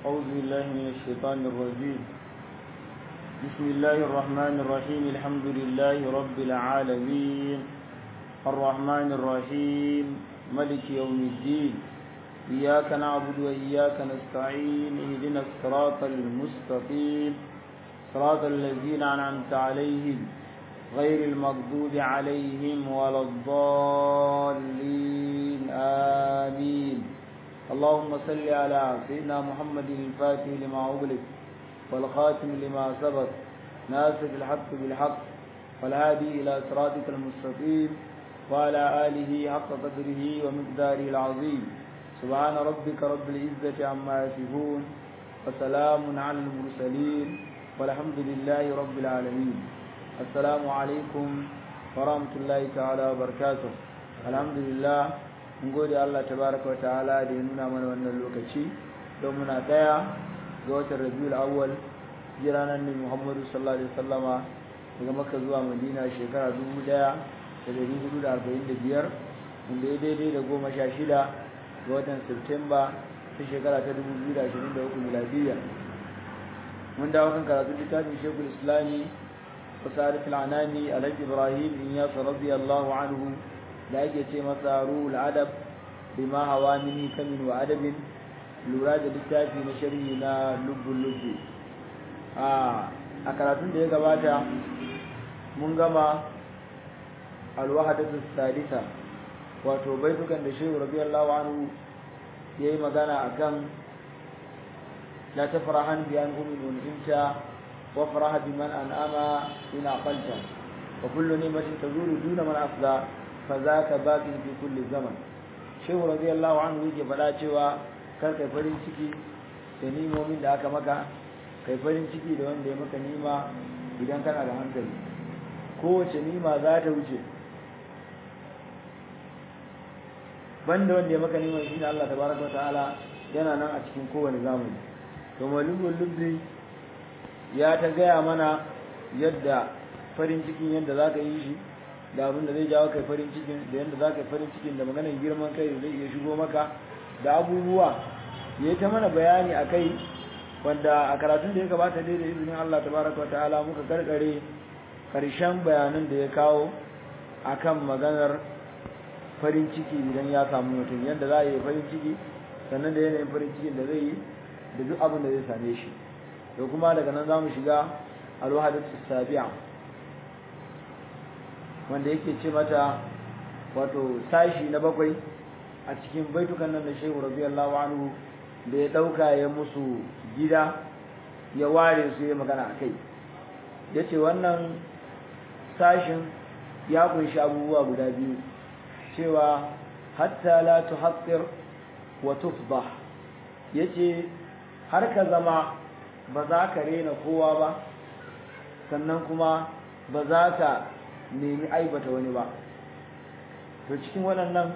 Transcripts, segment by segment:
أعوذ بالله من الشيطان الرجيم بسم الله الرحمن الرحيم الحمد لله رب العالمين الرحمن الرحيم ملك يوم الدين إياك نعبد وإياك نستعين اهدنا الصراط المستقيم صراط الذين أنعمت عليهم غير المغضوب عليهم ولا الضالين آمين اللهم صل على سيدنا محمد الفاتح لما أغلق والخاتم لما سبق ناصر الحق بالحق والهادي إلى صراطك المستقيم وعلى آله حق قدره ومقداره العظيم سبحان ربك رب العزة عما يصفون وسلام على المرسلين والحمد لله رب العالمين السلام عليكم ورحمة الله تعالى وبركاته الحمد لله mun gode Allah tabaraka ta'ala da ya nuna mana wannan lokaci don muna daya ga watan Rabiul Awwal jiranan ne Muhammadu sallallahu alaihi wasallama daga Makka zuwa Madina shekara 1445 wanda ya daidai da goma sha shida ga watan Septemba ta shekara ta 2023 miladiyya mun dawo kan karatu littafin Sheikhul Islami وسارة العناني على إبراهيم إنياس رضي الله عنه da ake ce masa ruhul adab bima hawa mini kamin wa adabin lura da littafi na sharhi na lubbun lubbu a karatun da ya gabata mun gama alwahadatu sadisa wato baitukan da shehu radiyallahu anhu yayi magana akan la tafrahan bi an umin unta wa faraha biman an'ama in aqalta wa kullu ni'matin tazuru duna man afza fazaka baqin fi kulli zaman shehu radiyallahu anhu yake faɗa cewa kar kai farin ciki da nimomin da aka maka kai farin ciki da wanda ya maka nima idan kana da hankali kowace nima za ta wuce banda wanda ya maka nima shine Allah tabaraka wa ta'ala yana nan a cikin kowane zamani to malumul lubbi ya ta gaya mana yadda farin cikin yadda za ka yi shi da abin da zai jawo kai farin cikin da yadda za ka yi farin cikin da maganar girman kai da zai iya shigo maka da abubuwa ya ta mana bayani a kai wanda a karatun da ya gabata dai da izinin Allah tabaraka ta'ala muka karkare karshen bayanan da ya kawo akan maganar farin ciki idan ya samu mutum yadda za a yi farin ciki sannan da yanayin farin cikin da zai yi da duk abin da zai same shi da kuma daga nan za mu shiga alwahadatu sabi'a wanda yake ce mata wato sashi na bakwai a cikin baitukan nan da Shehu radiyallahu anhu da ya dauka ya musu gida ya ware su ya magana akai yace wannan sashin ya kunshi abubuwa guda biyu cewa hatta la tuhaqqir wa tufdah yace har ka zama ba za ka rena kowa ba sannan kuma ba za ka nemi aibata wani ba to cikin waɗannan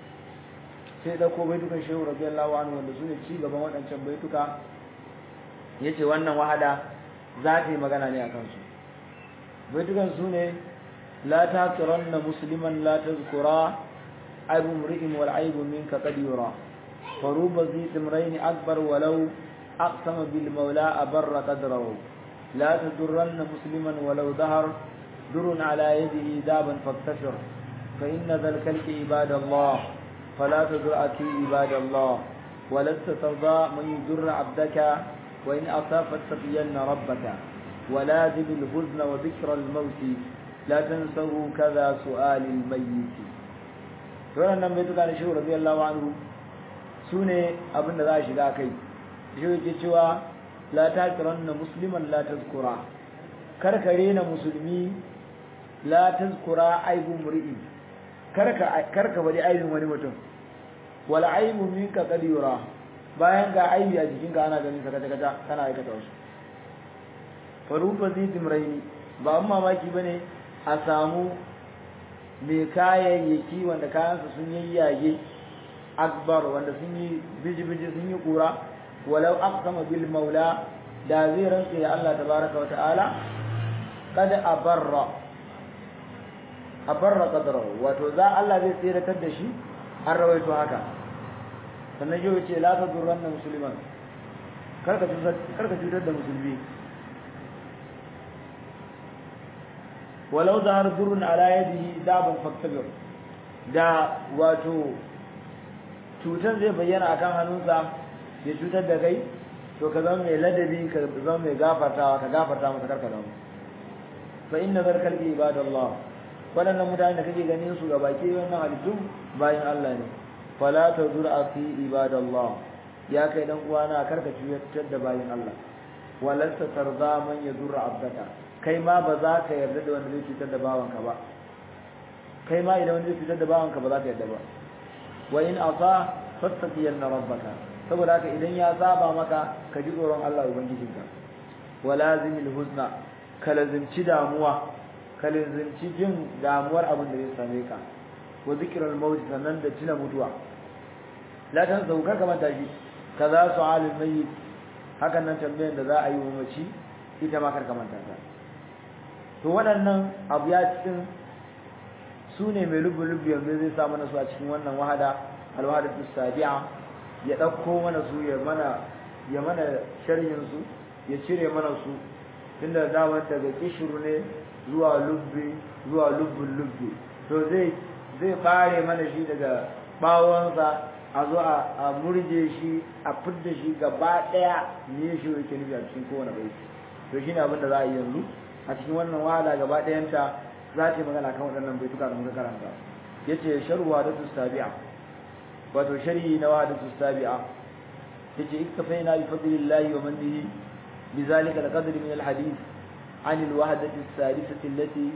sai ɗauko baitukan shehu radiyallahu anhu wanda su ne ci gaban waɗancan baituka ya ce wannan wahada za ta yi magana ne a kansu baitukan su ne la ta na musliman la ta zukura aibu mri'in wal aibu minka qad yura faruba zi timraini akbar walau aqsama bil maula abarra qadrahu la tadurranna musliman walau dahar در على يده دابا فاكتشر فإن ذا الكلك عباد الله فلا تدرأتي عباد الله ولست ترضى من يدر عبدك وإن أصافت تقين ربك ولازم الحزن وذكر الموت لا تنسه كذا سؤال الميت wannan nan bai tuka da shehu radiyallahu anhu sune abin da za a shiga kai shehu yake cewa la takiranna musliman la tazkura karkare na musulmi la tazkura aibu mur'i karka karka bari aibin wani mutum wal aibu minka qad yura bayan ga aibi a jikinka ana ganin saka kata kana aikata wasu farufa zidim raini ba an mamaki bane a samu mai kayayyaki wanda kayansa sun yi yage akbar wanda sun yi biji-biji sun yi kura walau aqsama bil maula da zai rantsa ya Allah tabaraka wa ta'ala kada abarra abarra qadrahu wato za Allah zai tsiratar da shi an rawaito haka sannan yau ce la tadurranna musliman karka cutar karka cutar da musulmi walau zahar durrun ala yadihi daban faktabir da wato cutar zai bayyana akan hannunsa ya cutar da kai to ka zama mai ladabi ka zama mai gafartawa ka gafarta masa karka zama fa inna zarkal ibadallah waɗannan mutane da kake ganin su ga baki wannan halittu bayan Allah ne fala tazur fi ibadallah ya kai dan uwana karka cutar da bayan Allah walasta tarda man yadurra abdaka kai ma ba za ka yarda da wanda zai cutar da bawanka ba kai ma idan wanda zai cutar da bawanka ba za ka yarda ba wa in asa fastaqiyanna rabbaka saboda haka idan ya saba maka ka ji tsoron Allah ubangijinka walazimil huzna ka lazimci damuwa ka lazimci jin damuwar abin da zai same ka wa zikrul maut sannan da tuna mutuwa la tan sauka ka manta shi kaza su'alul mayyit hakan nan tambayar da za a yi wa mace ita ma kar ka manta ta to waɗannan abu ya cikin su ne mai lubu-lubu yanzu zai sa mana su a cikin wannan wahada alwahadatu sabi'a ya ɗauko mana su ya mana ya mana sharhin su ya cire mana su tunda damar daga kishiru ne zuwa lubbi zuwa lubbun lubbi to zai zai bare mana shi daga bawonsa a zo a murje shi a fidda shi gaba ɗaya ne shi yake nufi a cikin kowane baiti to shine abin da za a yi yanzu a cikin wannan wahala gaba ɗayanta za ta yi magana kan waɗannan baituka da muka karanta yace sharwa da tustabi'a wato sharhi na wahadatu sabi'a yace iktafaina bi fadlillahi wa mannihi bizalika alqadr min alhadith عن الوحدة الثالثة التي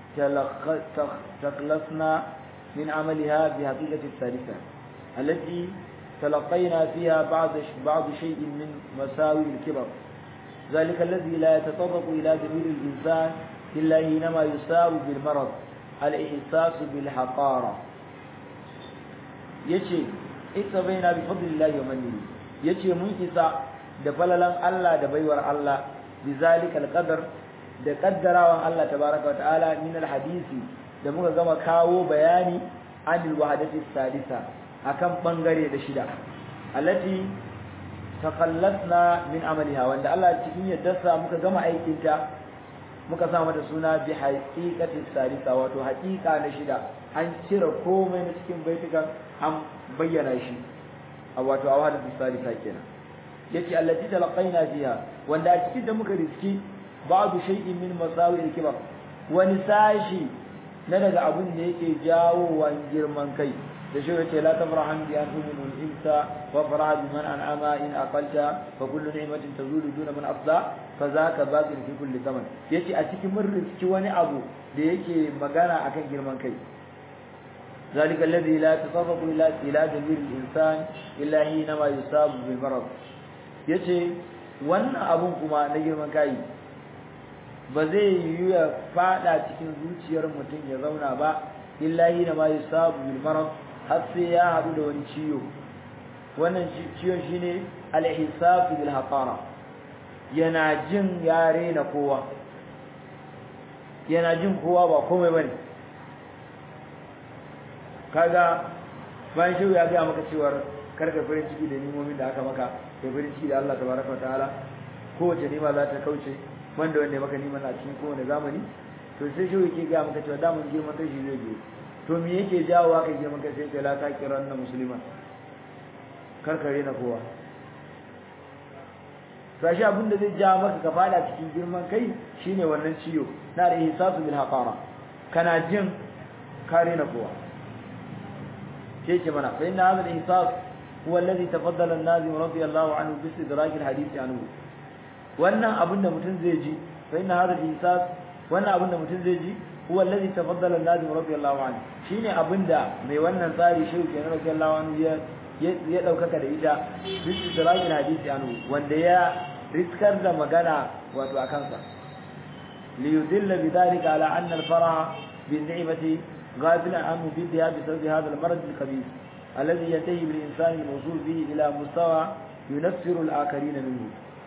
تخلصنا من عملها بحقيقة الثالثة التي تلقينا فيها بعض بعض شيء من مساوي الكبر ذلك الذي لا يتطرق إلى ضمير الإنسان إلا حينما يساوي بالمرض الإحساس بالحقارة yace ita baina bi fadlillahi wa mannihi yace mun isa da falalan Allah da baiwar Allah bizalika alqadar da kaddarawan Allah tabaaraka wa ta'ala min alhadisi da muka gama kawo bayani anil wahadati sadisa akan bangare da shida allati taqallasna min amaliha wanda Allah cikin yaddarsa muka gama aikin ta muka sa mata suna bi haqiqati sadisa wato haqiqa na shida an cire komai na cikin baitukan an bayyana shi a wato a wahada salisa kenan yace allati talaqaina fiha wanda a cikin da muka riski ba'du shay'in min masawi al-kibar wani sashi na daga abun da yake jawo wan girman kai da shi yace la tafrahan bi an umul insa wa farah bi man an'ama in aqalta fa kullu ni'matin tazulu duna man afda fa zaka baqi fi kulli zaman yace a cikin mun riski wani abu da yake magana akan girman kai ذلك الذي لا يتصرف إلى إلى ضمير الإنسان إلا حينما يصاب بالمرض yace wannan abun kuma na girman kai ba zai yi ya fada cikin zuciyar mutum ya zauna ba illa hina ma yusabu bil marad har sai ya hadu da wani ciwo wannan ciwon shine al ihsas bil haqara yana jin yare na kowa yana jin kowa ba komai bane kaga bayan shehu ya gaya maka cewar karka farin ciki da nimomin da aka maka da farin ciki da Allah tabaraka ta'ala kowace nima za ta kauce wanda wanda ya maka niman a cikin kowane zamani to sai shehu yake gaya maka cewa damun girman kai shi zai biyo to me yake jawo haka girman kai sai ce la taqiran na musulman karkare na kowa to shi abin da zai jawo maka ka fada cikin girman kai shine wannan ciyo na da ihsasu bil haqara kana jin kare na kowa شيء منا فإن هذا الإحساس هو الذي تفضل النازم رضي الله عنه باستدراك الحديث عنه وأن أبن متنزيجي فإن هذا الإحساس وأن أبن متنزيجي هو الذي تفضل النازم رضي الله عنه شيني أبن دا مي wannan tsari shehu kenan رضي الله عنه ya ya daukaka da ita bistidraki hadisi anhu wanda ya riskar da magana wato akan sa li yudilla bidhalika ala anna al-faraha bin ni'mati غافلا عن مفيدها بسبب هذا المرض الخبيث الذي ينتهي بالإنسان الوصول به إلى مستوى ينفر الآخرين منه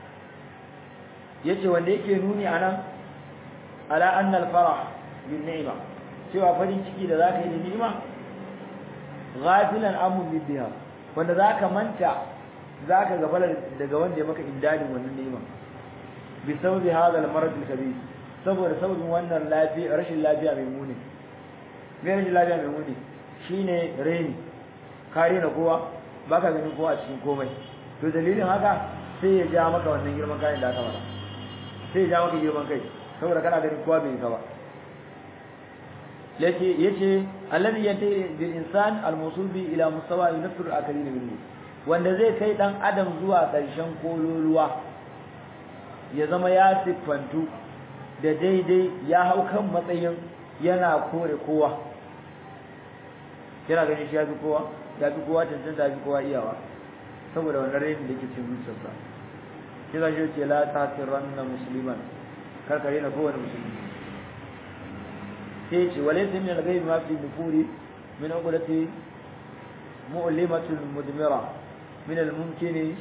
yace wanda yake nuni anan ala anna al-farah bin ni'ma cewa farin ciki da zaka yi da ni'ima ghafilan amu bidiha wanda zaka manta zaka gabala daga wanda ya maka indadin wannan ni'ima bi sababi hadha al-marad al-kabir saboda sababin wannan lafiya rashin lafiya mai muni me rashin lafiya mai muni shine reni kare na kowa baka ganin kowa a cikin komai to dalilin haka sai ya ja maka wannan girman kayan da aka mara sai ya ja maka girman kai saboda kana ganin kowa bai ka ba yace yace alladhi yati bil insan al mawsul bi ila mustawa yunfir al akarin minhu wanda zai kai dan adam zuwa karshen kololuwa ya zama ya siffantu da daidai ya hau kan matsayin yana kore kowa yana ganin shi ya fi kowa ya fi kowa cancanta ya fi kowa iyawa saboda wannan rainin da yake cikin zuciyarsa shi za shi ce la tasiranna musliman kar ka rena kowane musulmi sai ce walaysa min al-ghayb ma fi nufuri min uqdati mu'limatul mudmira min al-mumkin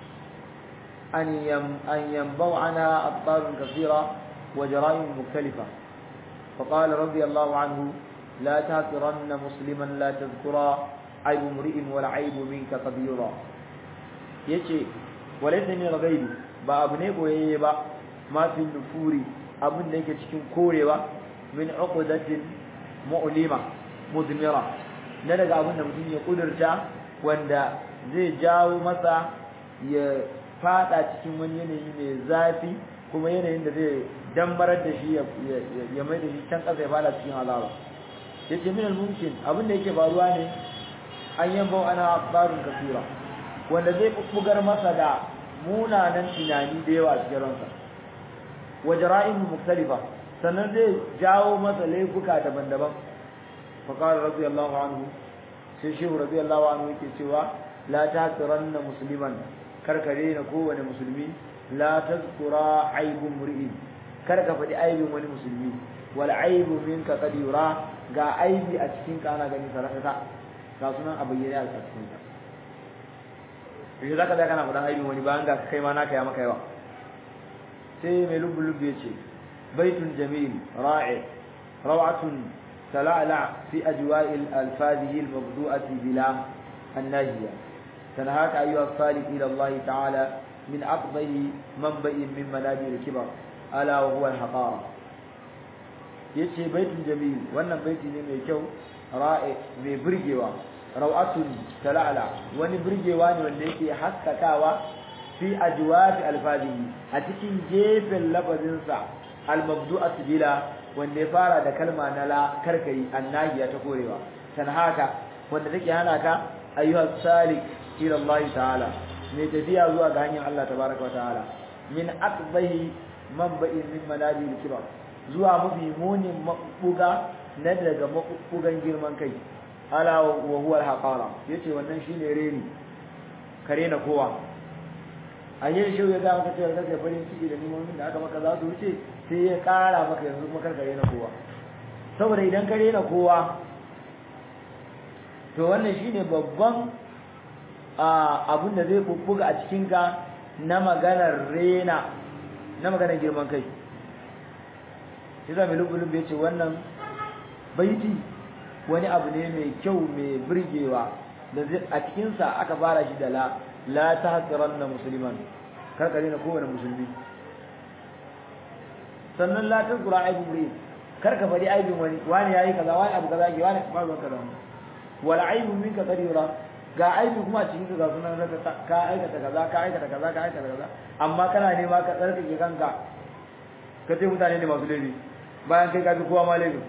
an yam an yanbau ana abtar kathira wa jara'im mukhtalifa فقال رضي الله عنه لا تهترن مسلما لا تذكرا عيب امرئ والعيب منك كبيرا yace walaysa min al-ghaibi ba abu ne koyayye ba ma fi nufuri abun da yake cikin korewa min uqdatin mu'lima mudmira na daga abun da mutum ya kudurta wanda zai jawo masa ya fada cikin wani yanayi mai zafi kuma yanayin da zai dambarar da shi ya mai da shi can kasa ya fada cikin azaba yace min al-mumkin abun da yake faruwa ne an yambo ana barun kasira wanda zai bugar masa da munanan tunani da yawa cikin ransa wa jara'im mukhtalifa sannan zai jawo masa laifuka daban-daban fa qala radiyallahu anhu sai shehu radiyallahu anhu yake cewa la tasiranna musliman karkare na kowane musulmi la tazkura aibun mur'in kar ka faɗi aibin wani musulmi wal aibu minka qad yura ga aibi a cikin ka ana gani saraka ga sunan a bayyane a cikin ka yanzu zaka da kana faɗan aibin wani bayan ga kai ma naka ya maka yawa sai mai lubu lubu ya ce baitun jamil ra'i rawatun tala'la fi ajwa'il alfazihi almabdu'ati bila annahiya تنهاك أيها الصالح إلى الله تعالى من أقضي منبئ من منابر الكبر ألا وهو الحقارة yace baitin jamil wannan baiti ne mai kyau ra'i mai burgewa rawatun talala wani burgewa ne wanda yake haskakawa fi ajwab alfadihi a cikin gefen lafazin sa almabdu'at bila wanda ya fara da kalma na la karkai annahiya ta korewa tanhaka wanda take hana ka ayyuha salik ila Allah ta'ala mai tafiya zuwa ga hanyar Allah tabaraka wa ta'ala min aqbahi manba'in min manabi al-kibar zuwa mafi munin mabuga na daga mabugan girman kai ala wa huwa al-haqara yace wannan shine reni kare na kowa ayyar shi ya ga maka cewa kake farin ciki da nimomin da aka maka za su wuce sai ya kara maka yanzu kuma kar kare na kowa saboda idan kare na kowa to wannan shine babban abin da zai bubbuga a cikinka na maganar rena na maganar girman kai shi zama lubulub ya ce wannan baiti wani abu ne mai kyau mai birgewa da a cikinsa aka fara shi da la la ta hasiran na musulman karkare na kowane musulmi sannan la ta zura aibin rai karka faɗi aibin wani wani ya yi kaza wani abu kaza ke wani ba zuwa kaza wala aibin minka kadira ga aibi kuma cikin ga sunan ka aikata kaza ka aikata kaza ka aikata kaza amma kana nema ka tsarkake kanka ka ce mutane ne masu laifi bayan kai ka fi kowa ma laifi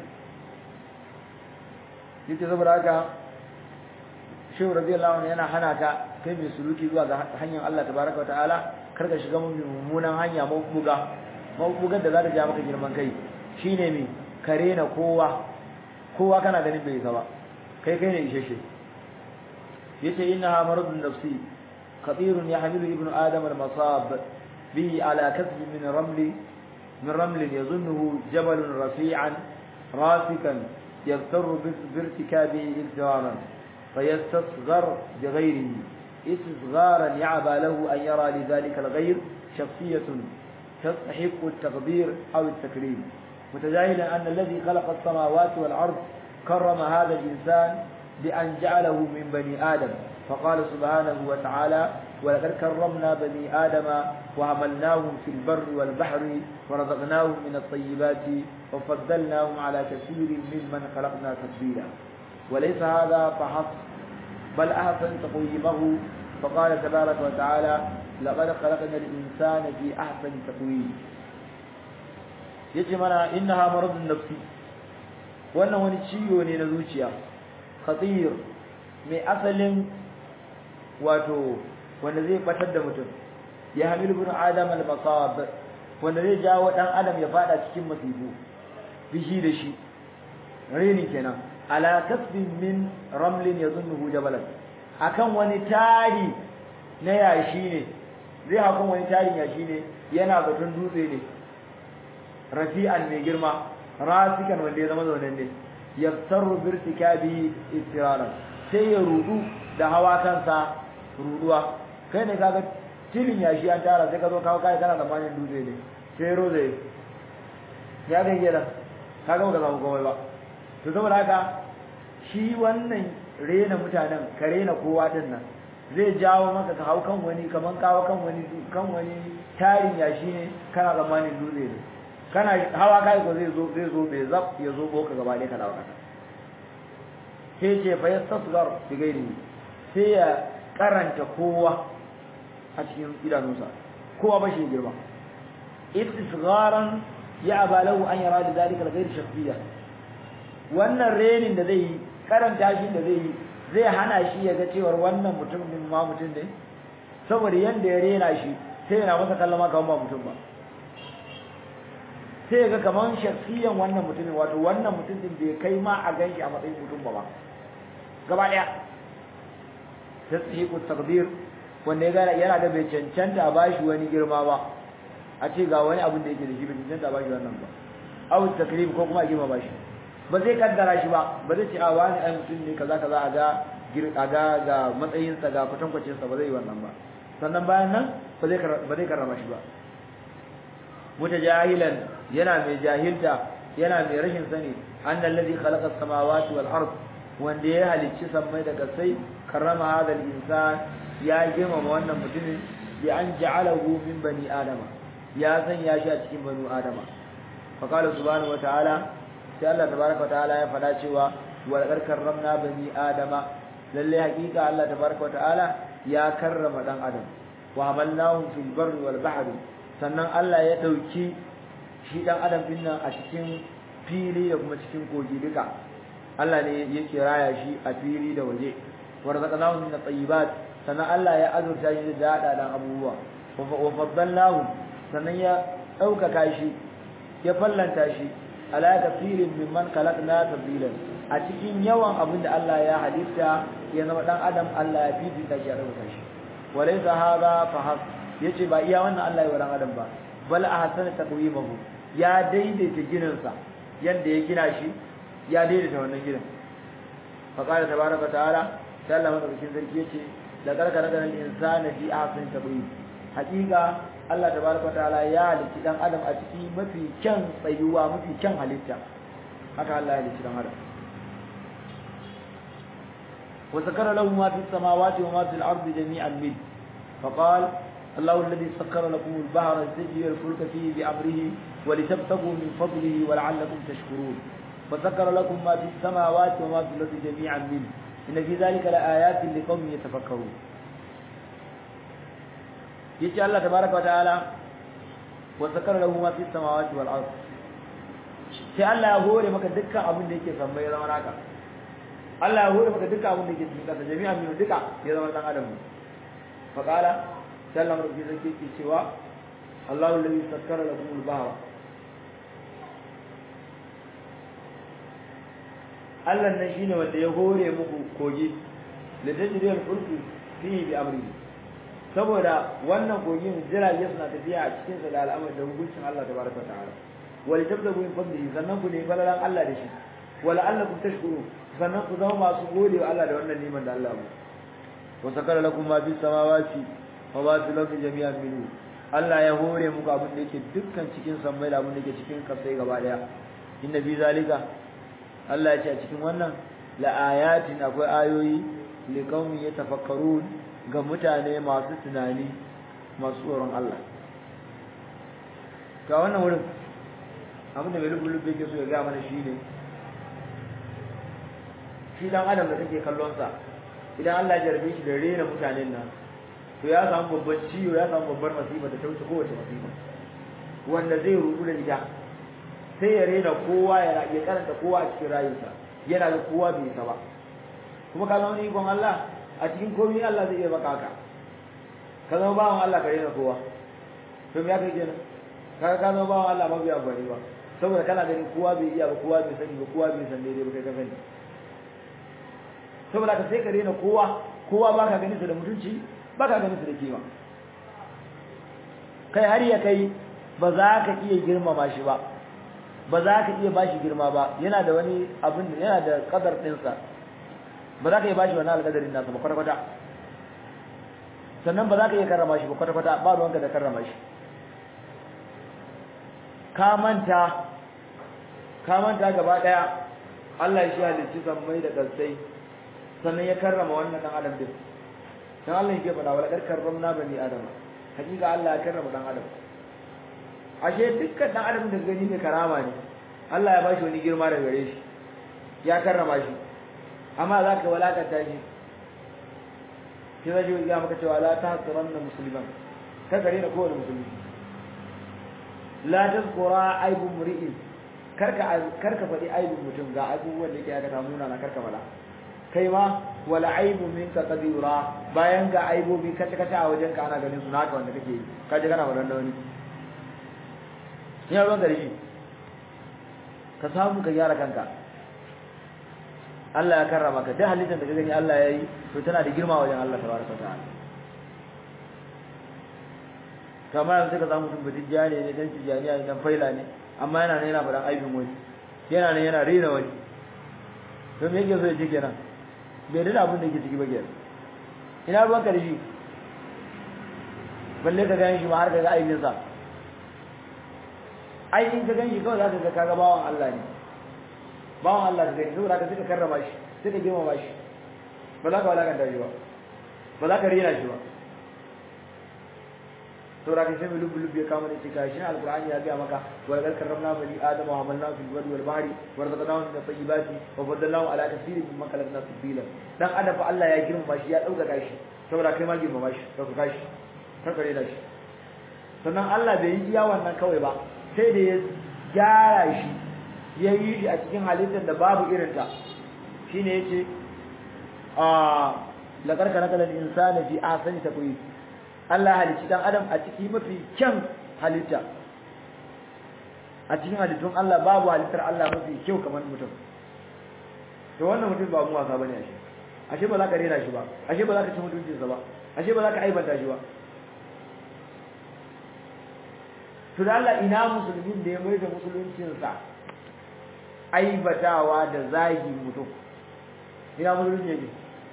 yace saboda haka shehu radiyallahu anhu yana hana ka kai mai suluki zuwa ga hanyar Allah tabaraka wa ta'ala kar ka shiga mummunan hanya mabuga mabugar da za ta ja maka girman kai shine me kare na kowa kowa kana ganin bai zaba kai kai ne isheshe yace innaha maradun nafsi khatirun yahmilu ibnu adam al-masab bihi ala kasb min ramli min raml yadhunnuhu jabal rafi'an rasikan يغتر بارتكابه اغترارا فيستصغر بغيره استصغارا يعبى له أن يرى لذلك الغير شخصية تستحق التقدير أو التكريم متجاهلا أن الذي خلق السماوات والأرض كرم هذا الإنسان بأن جعله من بني آدم فقال سبحانه وتعالى ولقد كرمنا بني آدم وحملناهم في البر والبحر ورزقناهم من الطيبات وفضلناهم على كثير ممن خلقنا تفضيلا وليس هذا فحسب بل أحسن تقويمه فقال تبارك وتعالى لقد خلقنا الإنسان في أحسن تقويم yace mana innaha maradun nafsi wannan wani ciwo ne na zuciya khatir mai asalin wato wanda zai batar da mutum ya hamilu bin adam al-masab wanda zai jawo dan adam ya fada cikin masifu bishi da shi reni kenan ala kasbin min ramlin yadhunnuhu jabalan akan wani tari na yashi ne zai hakan wani tarin yashi ne yana zaton dutse ne rafi'an mai girma rasikan wanda ya zama zaunen ne yaftaru birtikabi istiraran sai ya rudu da hawa kansa ruduwa kai ne kaga tilin yashi an tara sai ka zo kawo kai kana zamanin dutse ne sai roze ya ga gida kaga ba ka samu komai ba to saboda haka shi wannan rena mutanen ka rena kowa din nan zai jawo maka ka hau kan wani kaman kawo kan wani kan wani tarin yashi ne kana zamanin dutse ne kana hawa kai ko zai zo zai zo bai zab ya zo boka gaba ɗaya ka dawo kasa sai ce fa yastasghar bi gairi sai ya karanta kowa a cikin idanunsa kowa ba shi girma istisgharan ya abalahu an yara da zalika al-ghayr shakhsiyya wannan renin da zai yi karanta shi da zai yi zai hana shi ya ga cewar wannan mutum din ma mutum ne saboda yanda ya rena shi sai yana masa kallama kamar ba mutum ba sai ga kaman shakhsiyan wannan mutumin wato wannan mutum din bai kai ma a ganshi a matsayin mutum ba ba gaba daya tasdiqu taqdir wanda ya gana yana da bai cancanta ba shi wani girma ba a ce ga wani abin da yake da shi bai cancanta ba shi wannan ba aw takrim ko kuma a girma ba shi ba zai kaddara shi ba ba zai ce a wani ai mutum ne kaza kaza a ga a ga ga matsayinsa ga kwatankwacin sa ba zai yi wannan ba sannan bayan nan ba zai ba zai karrama shi ba mutajahilan yana mai jahilta yana mai rashin sani annal ladhi khalaqa as-samawati wal ard wanda ya halicci sammai da kasai karrama hadal insan ya girmama wannan mutumin bi an ja'alahu min bani adama ya sanya shi a cikin banu adama fa qala subhanahu wa ta'ala sai Allah tabaaraka wa ta'ala ya fada cewa wa laqad karramna bani adama lalle hakika Allah tabaaraka wa ta'ala ya karrama dan adam wa hamalnahum fil barri wal bahri sannan Allah ya dauki shi dan adam din nan a cikin fili da kuma cikin kogi duka Allah ne yake raya shi a fili da waje warzaqnahu min at-tayyibat sannan Allah ya azurta shi da dadan abubuwa wa faddalnahu sannan ya daukaka shi ya fallanta shi ala kafirin mimman khalaqna tafdilan a cikin yawan abin da Allah ya halitta ya zama dan adam Allah ya fifita shi ya dauka shi walaysa hadha fahas yace ba iya wannan Allah ya wa dan adam ba bal ahsana taqwimahu ya daidaita gininsa yanda ya gina shi ya daidaita wannan ginin fa qala tabaraka ta'ala sai Allah madaukakin sarki yace da karkara da insana fi ahsani taqwim hakika Allah tabaraka ta'ala ya halitta dan adam a ciki mafi kyan tsayuwa mafi kyan halitta haka Allah ya halitta dan adam wa zakara lahu ma fis samawati wa ma fil ardi jami'an min فقال الله الذي سخر لكم البحر تجري الفلك فيه بأمره ولتبتغوا من فضله ولعلكم تشكرون وسخر لكم ما في السماوات وما في الأرض جميعا منه إن في ذلك لآيات لقوم يتفكرون يجي الله تبارك وتعالى وسخر له ما في السماوات والأرض sai Allah ya hore maka dukkan abin da yake sammai ya zama naka Allah ya hore maka dukkan abin da yake cikin kasa jami'an min duka ya zama dan adam faqala sallam rabbi zaki ke cewa Allahu alladhi sakkara lakum al-bahra Allah nan shine wanda ya hore muku kogi da tajriyar fulki fihi bi amri saboda wannan kogin jirage suna tafiya a cikin sa da al'amari da hukuncin Allah tabaraka wa ta'ala wal tabdagu min fadlihi sannan ku ne falalan Allah da shi wala allakum tashkuru sannan ku zama masu gode wa Allah da wannan neman da Allah mu wa sakara lakum ma bis samawati wa ma fil ardi jami'an minhu Allah ya hore muku abin da yake dukkan cikin sammai da abin da yake cikin kasai gaba daya inna fi zalika Allah ya ce a cikin wannan la ayatin akwai ayoyi li qaumin yatafakkarun ga mutane masu tunani masu tsoron Allah ga wannan wurin abinda mai lubu-lubu yake so ya gaya mana shi ne shi dan adam da kake kallonsa idan Allah ya jarbe shi da rena mutanen nan to ya samu babban ciwo ya samu babbar masifa da ta wuce kowace masifa wanda zai rubu da ita sai ya rena kowa ya ya karanta kowa a cikin rayuwarsa yana da kowa bai sa ba kuma ka zama ikon Allah a cikin komai Allah zai iya maka haka ka zama bawan Allah ka rena kowa to me ya kai kenan ka ka zama bawan Allah ba bai amfani ba saboda kana ganin kowa bai iya ba kowa bai sani ba kowa bai san daidai ba kai ka sani saboda ka sai ka rena kowa kowa baka ganin sa da mutunci baka ganin sa da kima kai har ya kai ba za ka iya girmama shi ba ba za ka iya bashi girma ba yana da wani abin yana da kadar ɗinsa ba za ka iya bashi wani alƙadarin nasa ba kwata-kwata sannan ba za ka iya karrama shi ba kwata-kwata ba ruwanka da karrama shi ka manta ka manta gaba ɗaya Allah shi halicci sammai da ƙasai sannan ya karrama wannan ɗan adam din dan Allah yake faɗa wala kar karramna bani adama hakika Allah ya karrama ɗan adam ashe dukkan dan adam da gani mai karama ne Allah ya bashi wani girma daga gare shi ya karrama shi amma zaka walakanta shi shi zai yi ga maka cewa la tahqiranna musliman ka gare da kowane musulmi la tazkura aibu mri'in karka karka faɗi aibu mutum ga abubuwan da yake aka samu na karka fada kai ma wala aibu minka qadira bayan ga aibobi kace kace a wajen ka ana ganin su naka wanda kake yi kaje kana fadan da wani ya ruwan gari ka samu ka gyara kanka Allah ya karrama ka duk halittar da ka gani Allah ya yi to tana da girma wajen Allah tabaraka ta'ala kamar yanzu ka samu mutum batun jani ne dan tijaniya ne dan faila ne amma yana ne yana faɗan aibin wani yana ne yana rena wani to me yake so ya ce kenan bai da abin da yake ciki ba kenan ina ruwan ka da shi balle ka gani shi ma har ka ga aibinsa ai in ka ganshi kawai zaka ga kaga bawan Allah ne bawan Allah ka gani saboda ka suka karrama shi suka girmama shi ba za ka walakanta shi ba ba za ka rena shi ba saboda ka sai mu lubu lubu ya kama ne cika shi alqur'ani ya ga maka wa laqad karramna bani adam wa hamalna fil barri wal bahri wa razaqnahum min at-tayyibati wa faddalnahum ala kathirin mimman khalaqna tafdila dan adam fa Allah ya girmama shi ya dauka shi saboda kai ma girmama shi dauka shi kar ka rena shi sannan Allah bai yi iya wannan kawai ba sai da ya gyara shi ya yi shi a cikin halittar da babu irinta shi ne ya ce a laƙarƙa na kalar insani fi asani ta kuyi Allah halicci ɗan adam a ciki mafi kyan halitta a cikin halittun Allah babu halittar Allah mafi kyau kamar mutum to wannan mutum ba mu wasa bane ashe ashe ba za ka rena shi ba ashe ba za ka ci mutuncinsa ba ashe ba za ka aibanta shi ba to da Allah ina musulmin da ya mai da musuluncinsa aibatawa da zagi mutum ina musulmin yake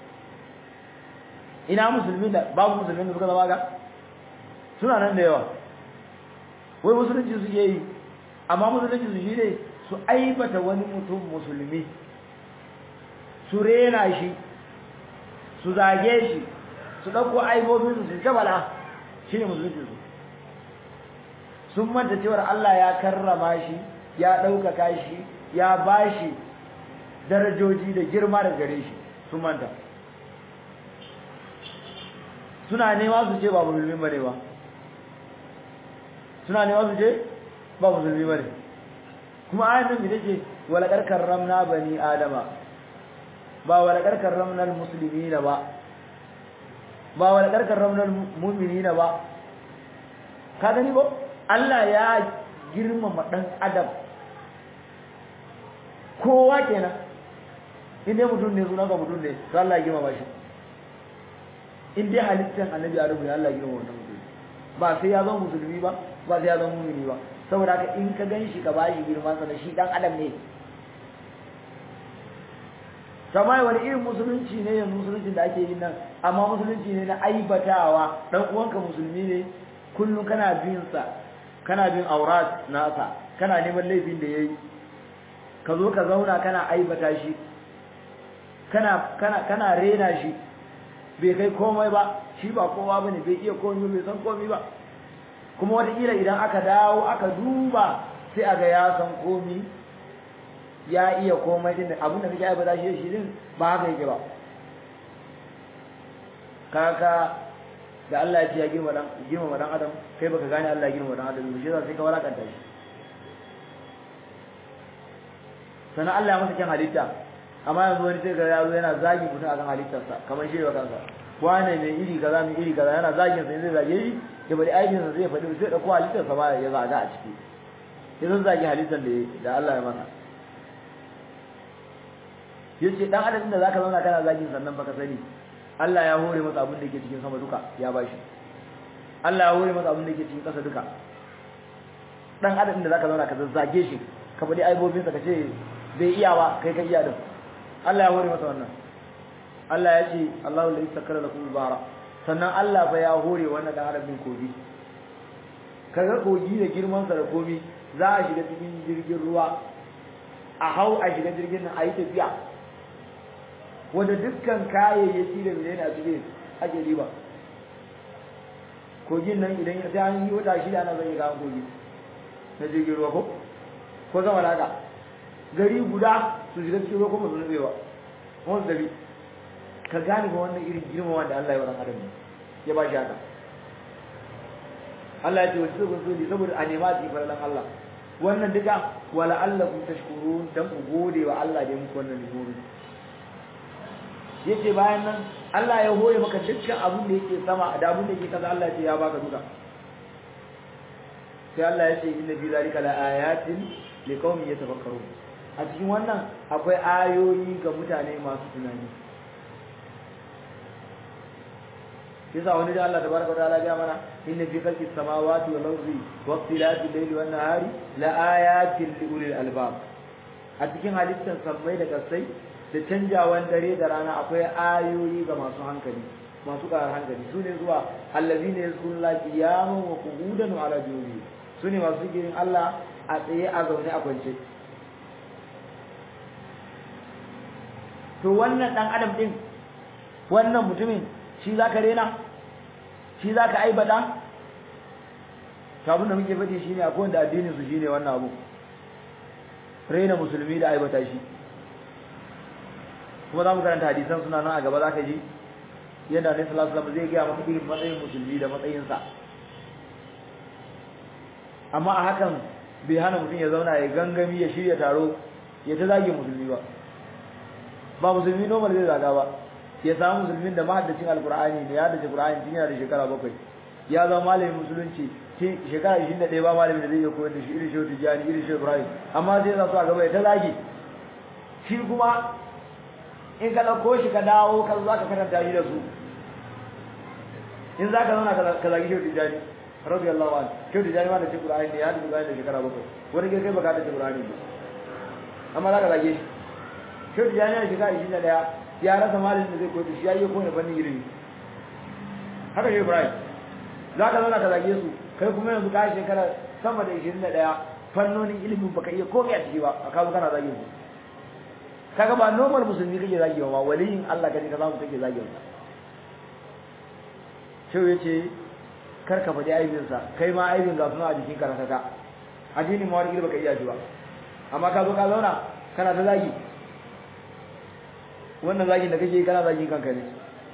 ina musulmin da babu musulmin da suka zama ga suna nan da yawa wai musulunci suke yi amma musulunci su shi ne su aibata wani mutum musulmi su rena shi su zage shi su ɗauko aibobinsu su ta bala shi ne musulunci su sun manta cewar Allah ya karrama shi ya ɗaukaka shi ya ba shi darajoji da girma da gare shi sun manta suna nema su ce ba musulmi ba ne ba suna nema su ce ba musulmi ba ne kuma ayan nan da ce walakar karramna bani adama ba walakar karramna musulmi na ba ba walakar karramna mu'mini na ba ka gani ba Allah ya girmama ɗan adam kowa kenan inda mutum ne suna ga mutum ne to Allah ya girmama shi in dai halittar annabi Adamu ne Allah ya girmama wannan mutum ba sai ya zama musulmi ba ba sai ya zama mumini ba saboda haka in ka gan shi ka ba shi girman sa shi dan adam ne kamar wani irin musulunci ne yanzu musulunci da ake yin nan amma musulunci ne na aibatawa dan uwanka musulmi ne kullum kana bin sa kana bin aurat nasa kana neman laifin da yayi ka zo ka zauna kana aibata shi kana kana kana rena shi bai kai komai ba shi ba kowa bane bai iya komai bai san komai ba kuma wataƙila idan aka dawo aka duba sai a ga ya san komai ya iya komai din abin da kake aibata shi shi din ba haka yake ba kaka da Allah ya ce ya girma dan girma dan adam kai baka gane Allah ya girma dan adam shi yasa sai ka walakanta shi sannan Allah ya masa kyan halitta amma yanzu wani sai ga yaro yana zagi mutum akan halittarsa kamar shi ba kansa wane mai iri kaza mai iri kaza yana zagin sa zai zage shi ya bari aikin sa zai faɗi sai dauko halittarsa ma ya zaga a ciki sai zan zagi halittar da da Allah ya masa yace dan adam da zaka zauna kana zagin sannan baka sani Allah ya hore masa abin da yake cikin sama duka ya bashi Allah ya hore masa abin da yake cikin ƙasa duka dan adam da zaka zauna ka zazzage shi ka faɗi aibobin sa kace bai iya ba kai ka iya din Allah ya hore masa wannan Allah ya ce Allahu la yastakara lakum bara sannan Allah fa ya hore wannan dan adam din kogi kaga kogi da girman sa da komi za a shiga cikin jirgin ruwa a hau a shiga jirgin nan a yi tafiya wanda dukkan kayayyaki da menene a cikin ake riba kogin nan idan ya sai an yi wata shida ana zai ga kogi na jirgin ruwa ko ko zama da haka gari guda su shiga cikin ruwa kuma su nutse ba wani gari ka gane ba wannan irin girma wanda Allah ya wa adam ya ba shi haka Allah ya ce wasu zubin soli saboda a nema su farlan Allah wannan duka wala Allah kun tashkurun dan ku gode wa Allah da ya muku wannan limoni yace bayan nan Allah ya hore maka dukkan abin da yake sama da abin da yake kaza Allah ya ce ya baka duka sai Allah ya ce inna fi zalika la ayatin liqaumin yatafakkarun a cikin wannan akwai ayoyi ga mutane masu tunani yasa wani da Allah tabaraka wataala ya mana inna fi khalqi samawati wal ardi wa ikhtilafi al-layli wan nahari la ayatin li ulil albab a cikin halittar sammai da kasai da canjawan dare da rana akwai ayoyi ga masu hankali masu karar hankali su ne zuwa allazina yazkuruna qiyaman wa qu'udan wa ala junubi su ne masu girin Allah a tsaye a zaune a kwance to wannan dan adam din wannan mutumin shi zaka rena shi zaka aibada to abin da muke faɗi shine akwai wanda addinin su shine wannan abu rena musulmi da aibata shi kuma za mu karanta hadisan suna nan a gaba za ka ji yadda Annabi sallallahu alaihi wasallam zai gaya maka irin matsayin musulmi da matsayinsa amma a hakan bai hana mutum ya zauna ya gangami ya shirya taro ya ta zage musulmi ba ba musulmi normal zai zaga ba ya samu musulmin da mahaddacin alkur'ani ne ya haddace qur'ani tun yana da shekara bakwai ya zama malamin musulunci shekara 21 ba malamin da zai iya koyar da shi irin shehu tijjani irin shehu ibrahim amma sai za su a gaba ya ta zage shi kuma in ka ɗauko shi ka dawo ka za ka karanta shi da su in za ka zauna ka zagi shehu tijjani rabbi allahu an shehu tijjani ma da cikin qur'ani ne ya haddace qur'ani da shekara bakwai wani kai baka haddace qur'ani ba amma za ka zage shi shehu tijjani da shekara 21 ya rasa malin da zai koyi shi ya yi koyi fannin ilimi haka shehu ibrahim za ka zauna ka zage su kai kuma yanzu ka shekara sama da 21 fannonin ilimin baka iya komai a ciki ba a kawo kana zage su kaga ba normal musulmi kake zage ba waliyin Allah kaje ka samu kake zage sa shehu yace kar ka faɗi aibin sa kai ma aibin ga suna a jikin karataka addini ma wani baka iya shi ba amma ka zo ka zauna kana ta zagi wannan zagin da kake kana zagin kanka ne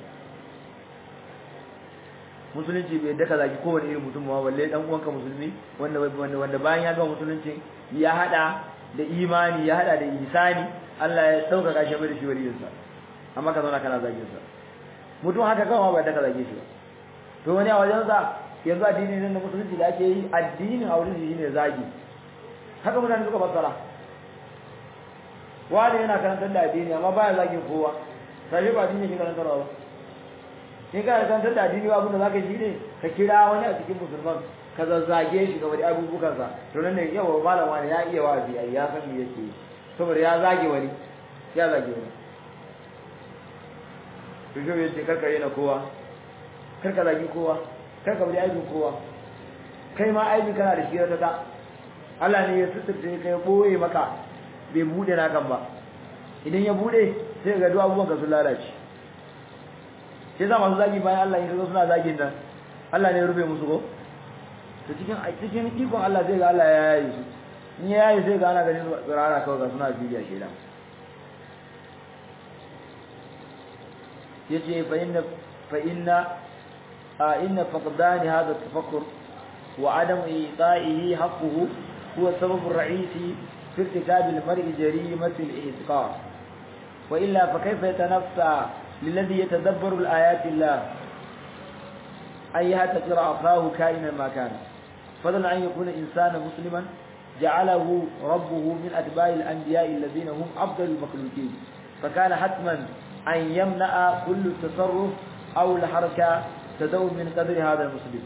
musulunci bai daka zagi kowane irin mutum ba balle dan uwanka musulmi wanda wanda bayan ya gama musulunci ya hada da imani ya hada da ihsani Allah ya sauka shi mai da shi waliyin sa amma ka zauna kana zagin sa mutum haka kawai ba daka zage shi ba to wani a wajen sa yanzu addini ne na musulunci da ake yi addinin a wurin shi ne zagi haka mutane suka fassara wani yana karantar da addini amma baya zagin kowa sai ba addini ke karantarwa ba in ka karantar da addini ba abinda zaka shi ne ka kira wani a cikin musulman ka zazzage shi game da abubuwan sa to nan ne yawa malam wani ya iya wa'azi ai ya san me yake saboda ya zage wani ya zage wani to shi yace karka yana kowa karka zagi kowa karka bari aibin kowa kai ma aibi kana da shi ta ta Allah ne ya suturce kai boye maka bai bude na kan ba idan ya bude sai ga duk abubuwan ka sun lalace sai za masu zagi bayan Allah in kaga suna zagin nan Allah ne ya rufe musu ko to cikin cikin ikon Allah zai ga Allah ya yayi su in ya yayi sai ga ana ganin tsirara kawai ga suna bidiya shedan yace fa inna fa inna a inna faqdan hadha tafakkur wa adam ita'ihi haqquhu huwa sabab ar-ra'isi fi irtikab al-mar'i jarimati al-i'tiqad wa illa fa kayfa yatanaffa lilladhi yatadabbaru al-ayati Allah ay yahtaqira akahu kainan ma kana fadlan an yakuna insana musliman ja'alahu rabbuhu min atba'i al-anbiya'i alladhina hum afdalul makhluqin فكان حتما أن يمنع كل التصرف أو الحركة تدور من قدر هذا المسلم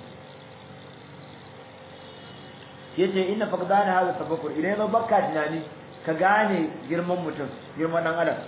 yace inna faqdana hada tafakkur idan zo bakka tunani ka gane girman mutum girman dan adam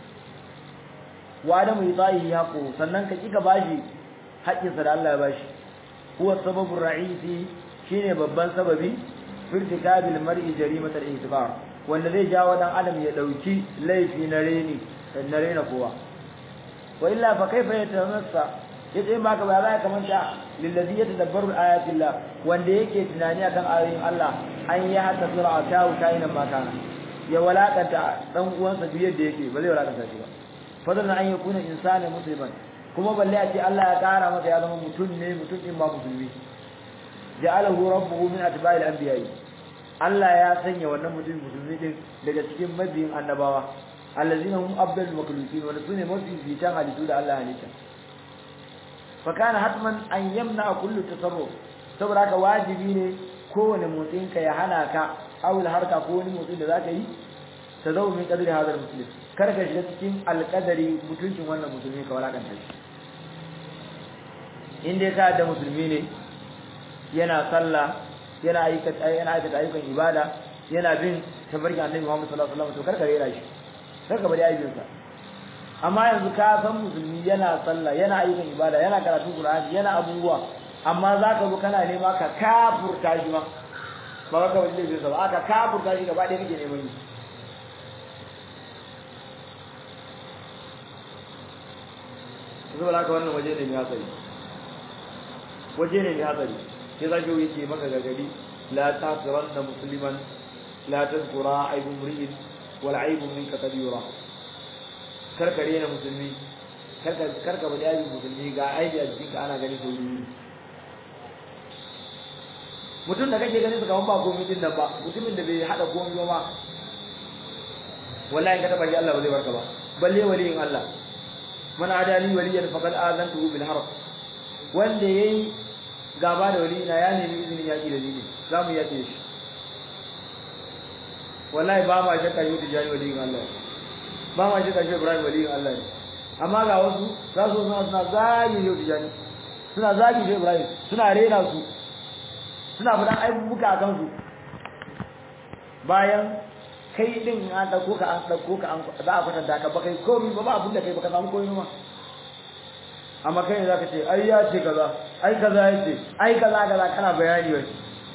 wa adamu yitahi haqu sannan ka kika bashi haƙƙin sa da Allah ya bashi huwa sababur ra'isi shine babban sababi firtikabil mar'i jarimatul ihtibar wanda zai jawo dan adam ya dauki laifi na reni na rena kowa wa illa fa kaifa yatamassa yace in baka ba za ka manta lillazi yatadabbaru ayatillah wanda yake tunani akan ayoyin Allah an ya hatta sura ta kaina ma kana ya walakanta dan uwansa duk yadda yake ba zai walakanta shi ba fadlan an yakuna insana musliman kuma balle a ce Allah ya kara masa ya zama mutum ne mutum din ba musulmi ja'alahu rabbuhu min atba'il anbiya'i Allah ya sanya wannan mutum musulmi din daga cikin mabiyin annabawa allazina hum afdalul makhluqin wa sune mafi fitan halittu da Allah halitta fa kana hatman an yamna kullu tasarruf saboda haka wajibi ne kowane motsin ka ya hana ka awul harka ko wani motsin da zaka yi tazawu min qadri hadal muslim kar ka shiga cikin alqadari mutuncin wannan musulmi ka walakanta shi inda ka da musulmi ne yana sallah yana aikata yana aikata ayyukan ibada yana bin tabarkin annabi Muhammad sallallahu alaihi wasallam to karka rera shi karka bari aibin sa amma yanzu ka san musulmi yana sallah yana ayyukan ibada yana karatu Qur'ani yana abubuwa amma zaka zo kana nema ka kafurta shi ma ba ka wani zai ba aka kafurta shi gaba ɗaya kake neman yi zuwa haka wannan waje ne mai hatsari waje ne mai hatsari sai za ki yake maka gargadi la tasiranna musliman la tazkura aibu mri'in wal aibu minka kabira karkare na musulmi karka karka bari aibu musulmi ga aibi a jikinka ana gani sau biyu mutum da kake ganin su kaman ba komai din nan ba mutumin da bai hada komai ba ma wallahi ka taba shi Allah ba zai barka ba balle waliyin Allah man adali waliyan faqad azantuhu bil harb wanda yayi gaba da waliyina ya nemi izinin yaki da ni za mu yake shi wallahi ba ma shakka yau tijani waliyin Allah ba ma shakka shi Ibrahim waliyin Allah ne amma ga wasu za su suna suna zagi yau tijani suna zagi shi Ibrahim suna rena su suna fadan aibubuka a kansu bayan kai din an dauko ka an dauko ka an za a kwatanta ka ba kai komai ba ba abin da kai ba ka samu komai ma amma kai zaka ce ai ya ce kaza ai kaza ya ce ai kaza kaza kana bayani wai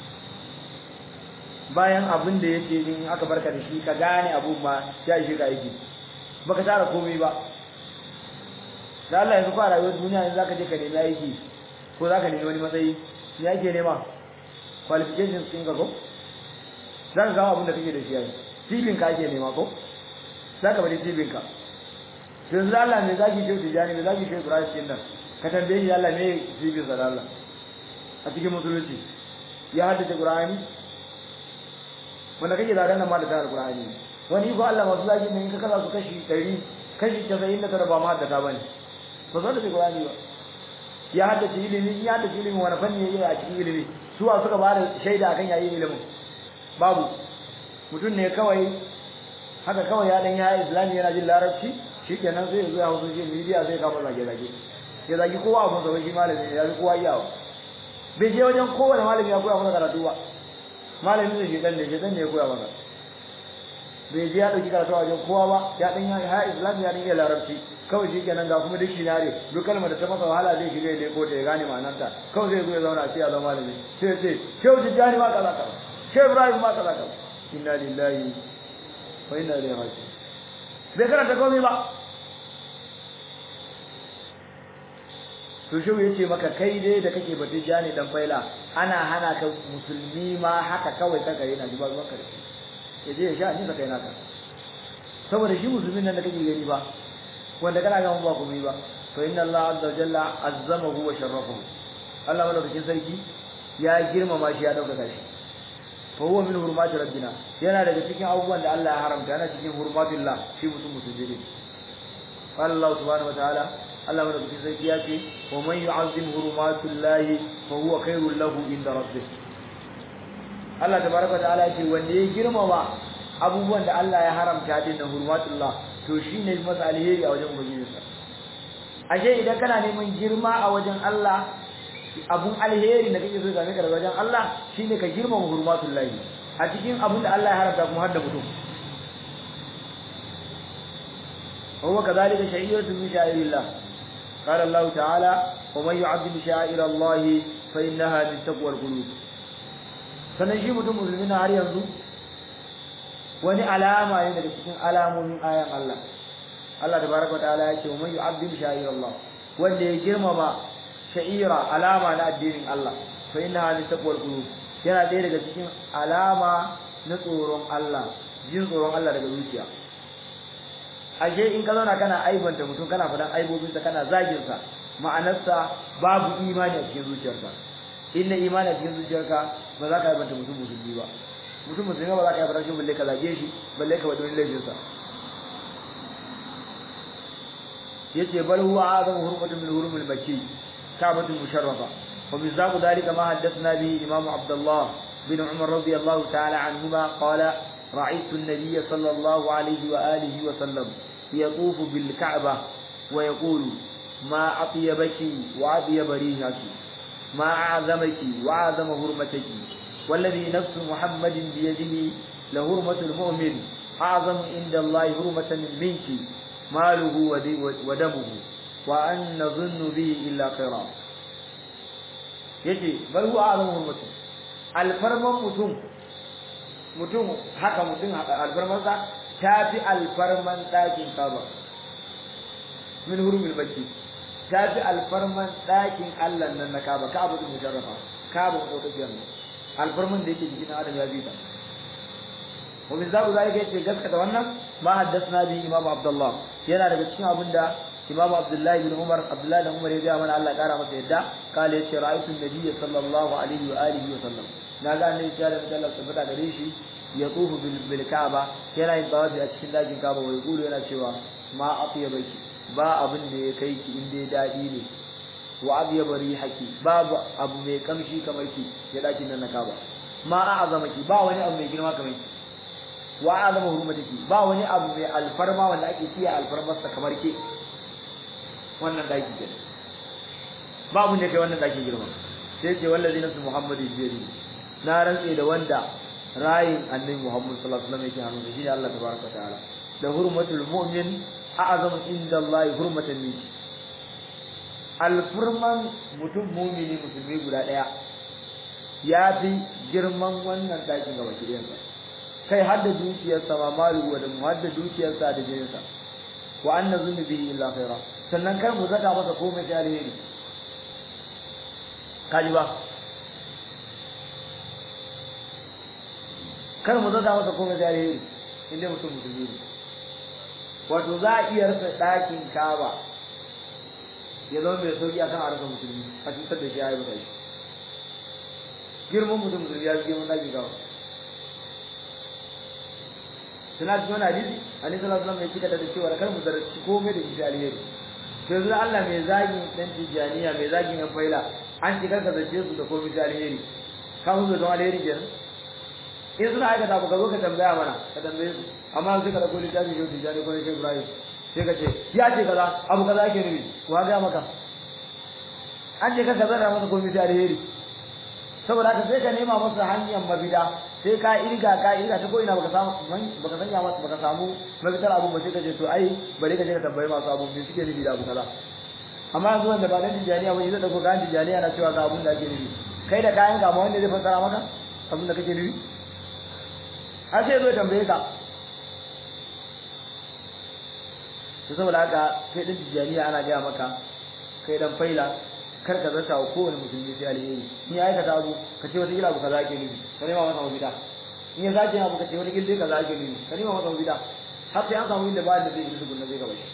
bayan abin da yake in aka barka da shi ka gane abun ma ya shi ka yake baka tara komai ba da Allah yanzu fara rayuwar duniya yanzu zaka je ka nemi aiki ko zaka nemi wani matsayi me ake nema qualifications ɗin ka ko zaka ga abin da kake da shi yayi cibin ka ake nema ko zaka bari cibin ka yanzu Allah me zaki ce tijani me zaki ce Ibrahim din nan ka tambaye shi Allah me cibin sa Allah a cikin musulunci ya haddace Qur'ani wanda kake zagan nan ma da tare Qur'ani wani ko Allah masu zaki ne in ka kaza su kashi 100 kashi 99 ba ma haddata bane ba zo da Qur'ani ba ya haddace ilimi ya haddace ilimi wani fanni yayi a cikin ilimi suwa suka ba da shaida akan yayi ilimin babu mutum ne kawai haka kawai ya dan ya islami yana jin larabci shikenan sai ya zo ya hausa shi media sai ka zage zage ya zagi kowa abun sa shi malami ne ya ji kowa iyawa bai je wajen kowane malami ya koya masa karatu ba malami ne shi dan ne shi dan ne ya koya masa bai je ya dauki karatu a wajen kowa ba ya dan ya islami ya dan ya larabci kawai shi kenan ga kuma duk ne duk kalmar da ta masa wahala zai shiga ya leko ta ya gane ma'anarta kawai zai zo ya zauna sai ya zama malami sai ya ce shehu tijjani ma kaza kaza shehu ibrahim ma kaza kaza inna lillahi wa inna ilaihi raji'un bai karanta komai ba to shi yace maka kai dai da kake batun jani dan faila ana hana ka musulmi ma haka kawai ka gare na ji ba zuwan ka yaje ya sha ni ka kai naka saboda shi musulmin nan da kake gani ba wanda kana ga ba komai ba to inna Allah azza wa jalla azzamahu wa sharrafahu Allah madaukakin sarki ya girmama shi ya dauka shi fa huwa min hurmati rabbina yana daga cikin abubuwan da Allah ya haramta yana cikin hurmatillah shi mutum musulmi ne Allah subhanahu wa ta'ala Allah madaukakin sarki ya ce wa man yu'azzim hurumatullahi fa huwa khairul lahu inda rabbih Allah tabaraka ta'ala ya ce wanda ya girmama abubuwan da Allah ya haramta din nan hurmatullah to shine masa alheri a wajen ubangijinsa ashe idan kana neman girma a wajen Allah abun alheri da kake so game ka daga wajen Allah shine ka girmama hurmatullah a cikin abun da Allah ya haramta kuma har da mutum وهو كذلك شعيرة من شعائر الله قال الله تعالى ومن يعظم شعائر الله فإنها من تقوى القلوب sannan shi mutum musulmi na har yanzu wani alama ne daga cikin alamomin ayan Allah Allah tabaraka wa ta'ala ya ce wa man yu'azzim sha'ir Allah wanda ya girmama sha'ira alama na addinin Allah fa innaha min taqwal qulub yana ɗaya daga cikin alama na tsoron Allah jin tsoron Allah daga zuciya ashe in ka zauna kana aibanta mutum kana faɗan aibobinsa kana zaginsa ma'anarsa babu imani a cikin zuciyarka in na imani a cikin zuciyarka ba za ka aibanta mutum musulmi ba mutum musulmi ba za ka aibanta shi balle ka zage shi balle ka wadon laifinsa yace bal huwa azamu hurmatun min hurumil makki ka'batu musharrafa wa min zaqu dhalika ma haddathna bi imam abdullah bin umar radiyallahu ta'ala anhuma qala رأيت النبي صلى الله عليه وآله وسلم يطوف بالكعبة ويقول ما أطيبك وأطيب ريحك ما أعظمك وأعظم هرمتك والذي نفس محمد بيده لهرمة المؤمن أعظم عند الله هرمة منك ماله ودمه وأن نظن به إلا خيرا يجي بل هو أعظم هرمته الفرمان متم mutum haka mutum alfarmansa ta fi alfarman ɗakin kaba min hurumil baki ta fi alfarman ɗakin allah nan na kaba kaba din musharrafa kaba mu ɗaukakiyar nan alfarman da yake jikin adam ya bi ta wa min zabu zalika yace gaskata wannan ma haddathna bi imam abdullah yana daga cikin abin da imam abdullahi bin umar abdullahi bin umar ya ga mana Allah ya kara masa yadda kale yace ra'aytu an-nabiy sallallahu alaihi wa alihi wa sallam na ga annabi ya da Allah tabbata gare shi ya tsufu bil Kaaba yana yin tawafi a cikin dakin Kaaba wai gulu yana cewa ma atyabaki ba abin da ya kai ki inda dadi ne wa abyaba rihaki babu abu mai kamshi kamar ki ya dakin nan na Kaaba ma a'azamaki ba wani abu mai girma kamar ki wa a'azama hurmatiki ba wani abu mai alfarma wanda ake kiyaye alfarmarsa kamar ke wannan daki ke babu ne kai wannan daki girma sai ce wallazi nafsu muhammadin biyadi na rantse da wanda rayin annabi Muhammad sallallahu alaihi wasallam yake hannu shi ne Allah tabaraka ta'ala da hurmatul mu'min a'zam inda Allah hurmatan min alfurman mutum mu'mini musulmi guda daya ya fi girman wannan dakin gaba kiyansa kai har da dukiyarsa ma malu wa da har da dukiyarsa da jininsa wa anna zunubi illa khaira sannan kar mu zaka masa komai sai alheri kaji ba kar mu zaga masa komai da alheri inda mutum musulmi ne wato za a iya rasa ɗakin kaba ya zama mai sauki akan a rasa musulmi a cutar da shi ya yi mutane girman mutum musulmi ya fi girman ɗakin kaba suna cikin wani hadisi annabi sallallahu alaihi wasallam ya cika da cewa kar mu zarci komai da shi alheri to yanzu Allah mai zagin dan tijaniya mai zagin yan faila an ce karka zace su da komai da alheri ka hu da alheri kenan in suna aikata ba ka zo ka tambaya mana ka tambaye su amma sai ka dauko littafi shi tijani ko shi Ibrahim sai ka ce ya ce kaza abu kaza ake nufi wa ga maka an ce ka kaza da masa komai da alheri saboda haka sai ka nema masa hanyar mabida sai ka irga ka irga ta ko ina baka samu baka sanya masa baka samu mafitar abu ba sai ka ce to ai bari ka je ka tambaye masu abu me suke nufi da abu kaza amma yanzu wanda ba dan tijaniya ba zai dauko kayan tijaniya na cewa ga abun da ake nufi kai da kayan ka ma wanda zai fassara maka abun da kake nufi har sai zo tambaye ka to saboda haka kai din tijaniya ana gaya maka kai dan faila kar ka zata wa kowane musulmi sai alheri in ya aikata abu ka ce wata gila abu kaza ake nufi ka nema masa mafita in ya zace abu ka ce wata gila kaza ake nufi ka nema masa mafita har sai an samu inda ba da zai yi tukunna zai gaba shi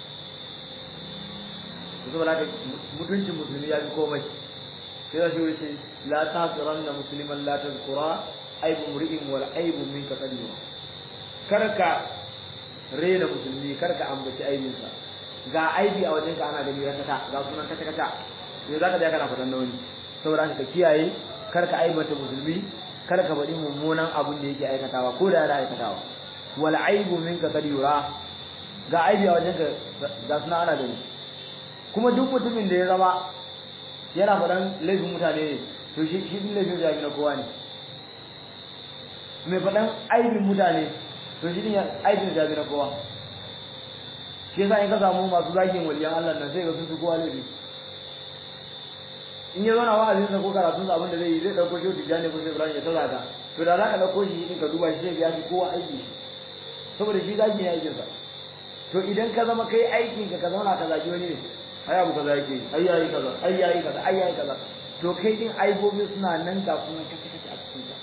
to saboda haka mutuncin musulmi ya fi komai sai da shi wuce la tahqiranna musliman la tazkura aibu mri'in wal aibu minka qadiwa karka rena musulmi karka ambaci aibinsa ga aibi a wajenka ana gani rakata ga sunan kata kata me zaka da kana fadan wani saboda ka kiyaye karka aibata musulmi karka faɗi mummunan abun da yake aikatawa ko da yana aikatawa wal aibu minka qadiwa ga aibi a wajenka ga sunan ana gani kuma duk mutumin da ya zama yana faɗan laifin mutane ne to shi shi din laifin jami na kowa ne mai faɗan aibin mutane to shi din aibin jami na kowa shi yasa in ka samu masu zagin waliyan Allah nan sai ga sun fi kowa laifi in ya zauna wa'azin sa ko karatun sa abin da zai yi zai dauko shi tijani ko sai Ibrahim ya tada ka to da zaka dauko shi in ka duba shi sai ya fi kowa aiki saboda shi zagi ne aikin sa to idan ka zama kai aikin ka ka zauna ka zagi wani ne ai abu kaza yake ai yayi kaza ai yayi kaza ai yayi kaza to kai din aibobi suna nan ga kuma kace kace a cikin ka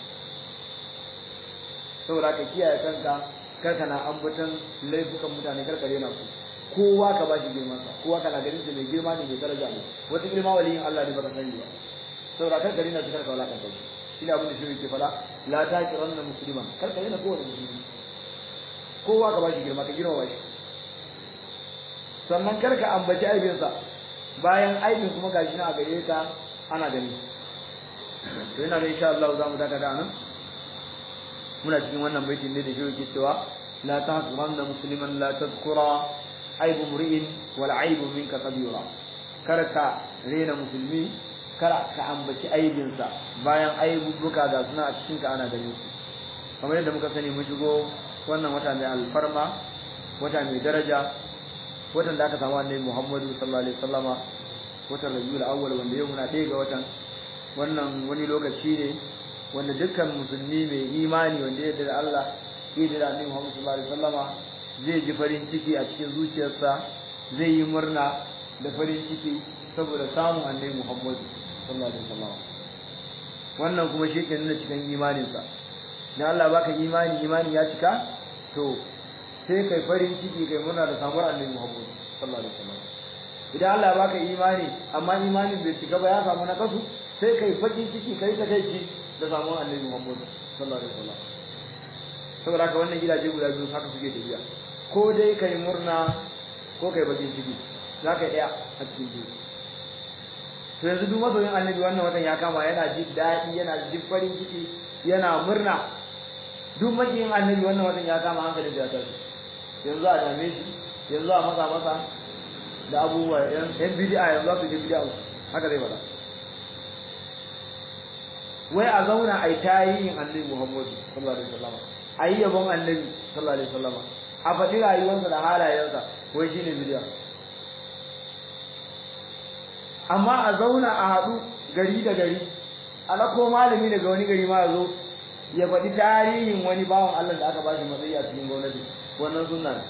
saboda ka kiyaye kanka kar kana ambaton laifukan mutane kar ka rena su kowa ka bashi girman sa kowa kana ganin shi mai girma ne mai daraja ne wata girma waliyin Allah ne baka sani ba saboda kar ka rena shi kar ka wala kanka shine abin da shi yake fada la taqiranna musliman kar ka rena kowa musulmi kowa ka bashi girma ka girma shi sannan karka ambaci aibinsa bayan aibin kuma gashi na a gare ka ana gani to yana da insha Allah za mu daga da nan muna cikin wannan baitin ne da shi yake cewa la tahqiranna musliman la tadhkura aibu mri'in wal aibu minka kabira karka rena musulmi kar ka ambaci aibinsa bayan aibubuka ga suna a cikin ka ana gani su kamar yadda muka sani mun shigo wannan wata mai alfarma wata mai daraja watan da aka samu annabi Muhammadu sallallahu alaihi wasallama watan Rabiul Awwal wanda yau muna ɗaya ga watan wannan wani lokaci ne wanda dukkan musulmi mai imani wanda ya da Allah ya da annabi Muhammadu sallallahu alaihi wasallama zai ji farin ciki a cikin zuciyarsa zai yi murna da farin ciki saboda samun annabi Muhammadu sallallahu alaihi wasallama wannan kuma shi ke nuna cikin imaninsa dan Allah baka imani imani ya cika to sai kai farin ciki kai muna da samuwar annabi Muhammad sallallahu alaihi wasallam idan Allah ya baka imani amma imanin bai cika ba ya samu na kasu sai kai farin ciki kai ta kai ci da samuwar annabi Muhammad sallallahu alaihi wasallam saboda haka wannan gidaje guda biyu haka suke tafiya ko dai kai murna ko kai bakin ciki za ka daya a cikin biyu to yanzu duk masoyin annabi wannan watan ya kama yana jin daɗi yana jin farin ciki yana murna duk makiyin annabi wannan watan ya kama hankalin da ya tashi yanzu a dame shi yanzu a masa masa da abubuwa yan bid'a yanzu su je bid'a haka zai fada wai a zauna a yi tarihin annabi Muhammadu sallallahu alaihi wasallam a yi yabon annabi sallallahu alaihi wasallam a faɗi rayuwarsa da halayensa wai shine bid'a amma a zauna a haɗu gari da gari a lako malami daga wani gari ma ya zo ya faɗi tarihin wani bawan Allah da aka ba shi matsayi a cikin gwamnati wannan sunna ne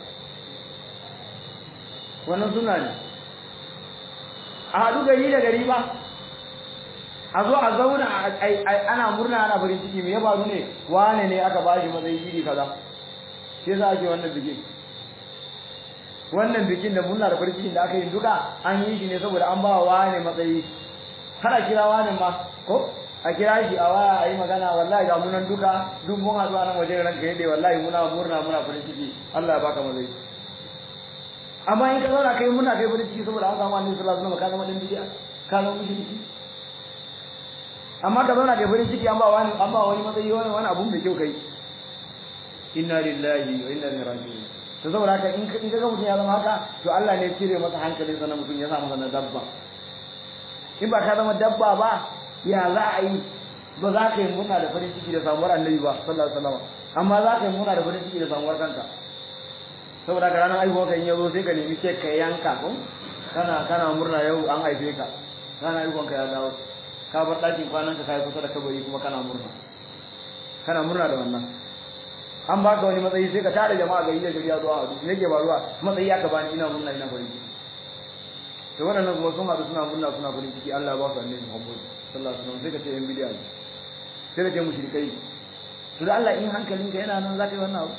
wannan sunna ne a haɗu gari da gari ba a zo a zauna ana murna ana farin ciki me ya faru ne wane ne aka ba shi matsayi iri kaza shi yasa ake wannan bikin wannan bikin da murna da farin cikin da aka yi duka an yi shi ne saboda an ba wa wane matsayi har a kira wane ma ko a kira shi a waya a yi magana wallahi ga munan duka duk mun haɗu a nan wajen ranka yadda wallahi muna murna muna farin ciki Allah ya baka mazai amma in ka zauna kai muna kai farin ciki saboda an samu annabi sallallahu alaihi wasallam ka zama dan bidiya ka zama mushriki amma ka zauna kai farin ciki an ba wani an ba wani matsayi wani wani abun da kyau kai inna lillahi wa inna ilaihi raji'un to saboda haka in ka ga mutum ya zama haka to Allah ne ya cire masa hankalinsa na mutum ya sa masa na dabba in ba ka zama dabba ba ya za a yi ba za ka yi murna da farin ciki da samuwar annabi ba sallallahu alaihi wasallam amma za ka yi murna da farin ciki da samuwar kanka saboda ka ranar aihuwa kan yazo sai ka nemi kek ka yanka ko kana kana murna yau an haife ka ranar aihuwan ka ya dawo ka bar ɗakin kwanan ka kai kusa da kabari kuma kana murna kana murna da wannan an baka wani matsayi sai ka tare jama'a gari da gari ya zo a hadu ne ke baruwa matsayi aka bani ina murna ina farin ciki to wannan kuma sun haɗu suna murna suna farin ciki Allah ya ba su annabi Muhammad sallallahu alaihi wasallam sai ka ce yan bidiya ne sai ka ce mushrikai to da Allah in hankalinka yana nan zaka yi wannan abu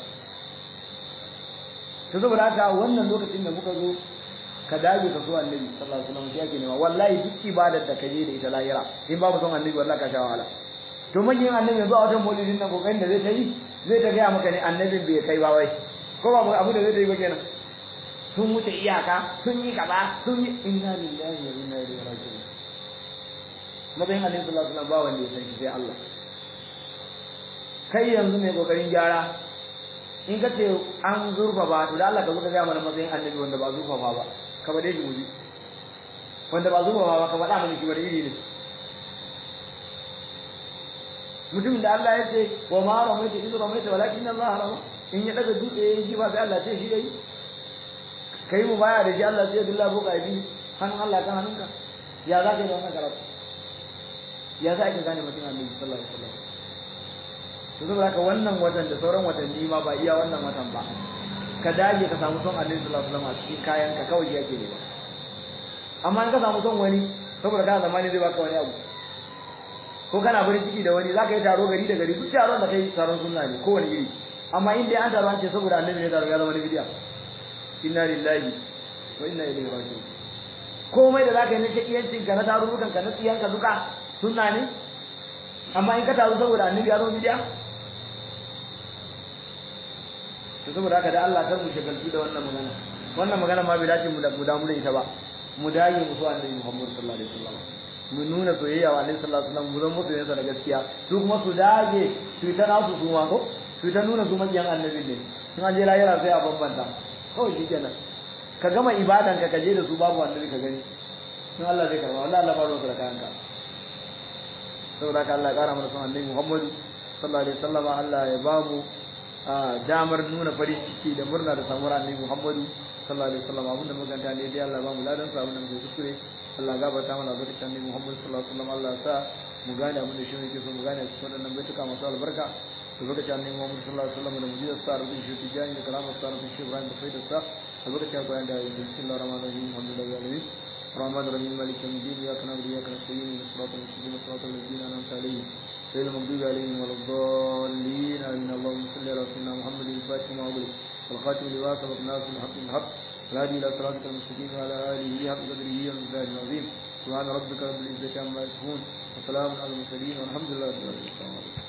to saboda haka wannan lokacin da muka zo ka dage ka so annabi sallallahu alaihi wasallam shi yake nema wallahi duk ibadar da kaje da ita lahira in babu son annabi wallahi ka sha wahala to manyan annabi yanzu a wata maulidin nan kokarin da zai ta yi zai ta gaya maka ne annabin bai kai ba wai ko ba abu da zai ta yi ba kenan sun wuce iyaka sun yi kaza sun yi inna lillahi wa inna ilaihi raji'un matsayin annabi sallallahu alaihi wasallam ba wanda ya san shi sai Allah kai yanzu mai kokarin gyara in ka ce an zurfa ba to da Allah ka zo ka ga mana matsayin annabi wanda ba zurfa ba ka bade shi muji wanda ba zurfa ba ka faɗa mana shi wani iri ne mutumin da Allah ya ce wa ma ramaita idu ramaita walakin Allah rama in ya daga dutse ya ji ba sai Allah ce shi yayi kai mu baya da shi Allah sai dilla boka yi hannun Allah kan hannunka ya za ka yi wannan karatu ya za ka gane mutum annabi sallallahu alaihi wasallam to saboda haka wannan watan da sauran watanni ma ba iya wannan watan ba ka dage ka samu son annabi sallallahu alaihi wasallam a cikin kayan ka kawai yake ne ba amma in ka samu son wani saboda kana zamani zai baka wani abu ko kana farin ciki da wani zaka yi taro gari da gari duk taron da kai taron sunna ne kowane iri amma in dai an taro an ce saboda annabi ne taro ya zama na bidiya inna lillahi wa inna ilaihi raji'un komai da zaka yi na shakiyancin ka na tarurrukan ka na tsiyan ka duka sunna ne amma in ka taru saboda annabi ya zama bidiya to saboda haka da Allah kar mu shagaltu da wannan magana wannan magana ma bai dace mu da mu damu da ita ba mu dage mu so annabi Muhammad sallallahu alaihi wasallam mu nuna soyayya wa Annabi sallallahu alaihi wasallam mu zama musu yansa da gaskiya su kuma su dage su ta nasu su ma ko su ta nuna su makiyan annabi ne sun an je lahira sai a bambanta kawai shi kenan ka gama ibadan ka kaje da su babu annabi ka gani sun Allah zai karba wallahi Allah ba ruwa da kayanka saboda haka Allah ya kara mana son annabi Muhammad sallallahu alaihi wasallam Allah ya ba mu damar nuna farin ciki da murna da samuwar annabi Muhammad sallallahu alaihi wasallam abinda maganta ne dai Allah ba mu ladan sa abinda muke kuskure Allah gafarta mana barka annabi Muhammad sallallahu alaihi wasallam Allah sa mu gane abinda shi yake so mu gane cikin wannan baituka masu albarka da barka annabi Muhammad sallallahu alaihi wasallam da mujizar sa rubin shi tijani da karamar sa rubin shi Ibrahim da faidar sa da barka bayan da bismillahir rahmanir rahim alhamdulillahi alamin الرحمن الرحيم مالك يوم الدين اياك نعبد واياك نستعين صراط المستقيم صراط الذين انعمت عليهم غير المغضوب عليهم ولا الضالين امين اللهم صل على سيدنا محمد الفاتح ما أغلق والخاتم لما سبق ناس الحق بالحق الهادي الى صراطك المستقيم وعلى اله حق قدره ومقداره العظيم سبحان ربك رب العزه عما يصفون وسلام على المرسلين والحمد لله رب العالمين